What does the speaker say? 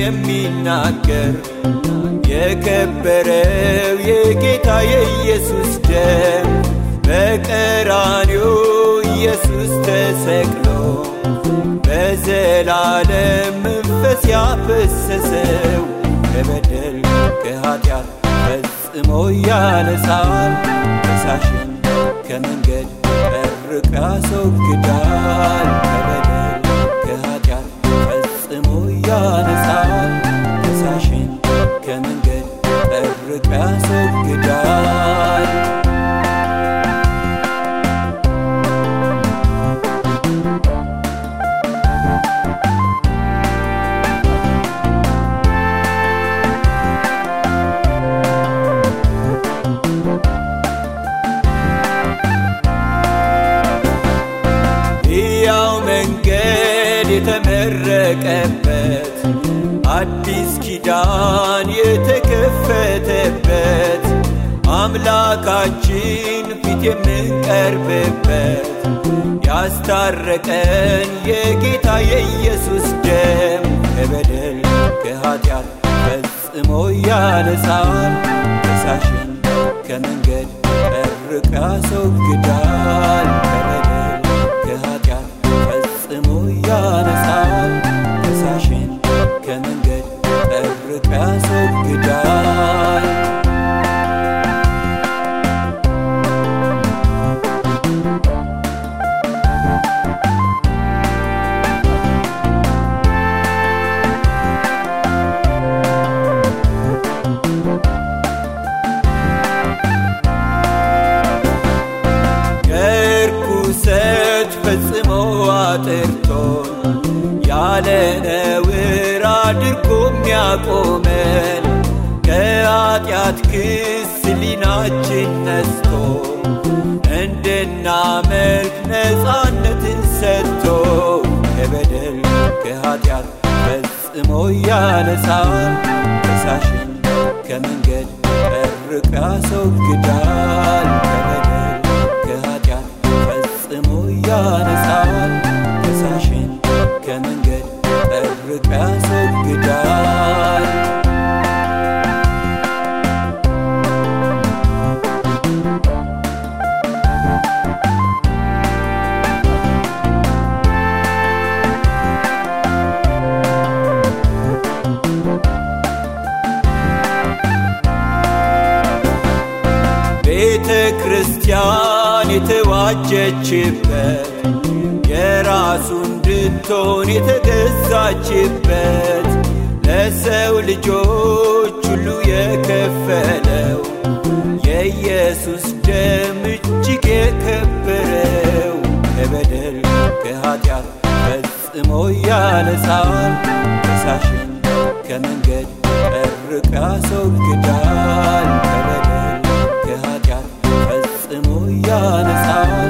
የሚናገር የከበረው የጌታ የኢየሱስ ደም በቀራንዮ ኢየሱስ ተሰቅሎ በዘላለም መንፈስ ያፈሰሰው ከበደል ከኃጢአት ፈጽሞ ያነሳል ከሳሽን ከመንገድ ጠርቆ ያስወግዳል ከበደል ከኃጢአት ፈጽሞ ያነሳል ከሳሽን ከመንገድ ጠርቆ ያስወግዳል ሕያው መንገድ የተመረቀበት አዲስ ኪዳን የተከፈተበት አምላካችን ፊት የምንቀርብበት ያስታረቀን የጌታ የኢየሱስ ደም ከበደል ከኃጢአት ፈጽሞ ያነሳል ከሳሽን ከመንገድ ጠርቆ ያስወግዳል ከበደል ከኃጢአት ፈጽሞ ያነሳል ከሳሽን ከመንገድ ጠርቆ ያስወግዳል ከርኩሰት ፈጽሞ አጥርቶን ያለ ነውር አድርጎ የሚያቆመን ከኃጢአት ክስ ሊናችን ነስቶ እንድናመልክ ነፃነትን ሰጥቶ ከበደል ከኃጢአት ፈጽሞ ያነሳል ከሳሽን ከመንገድ ጠርቆ ያስወግዳል ከበደል ከኃጢአት ፈጽሞ ያነሳል ከሳሽን ከመንገድ ጠርቆ ያስወግዳል ቤተ ክርስቲያን የተዋጀችበት የራሱ እንድትሆን የተገዛችበት ለሰው ልጆች ሁሉ የከፈለው የኢየሱስ ደም እጅግ የከበረው ከበደል ከኃጢአት ፈጽሞ ያነሳል ከሳሽን ከመንገድ ጠርቆ ያስወግዳል ከበደል ከኃጢአት ፈጽሞ ያነሳል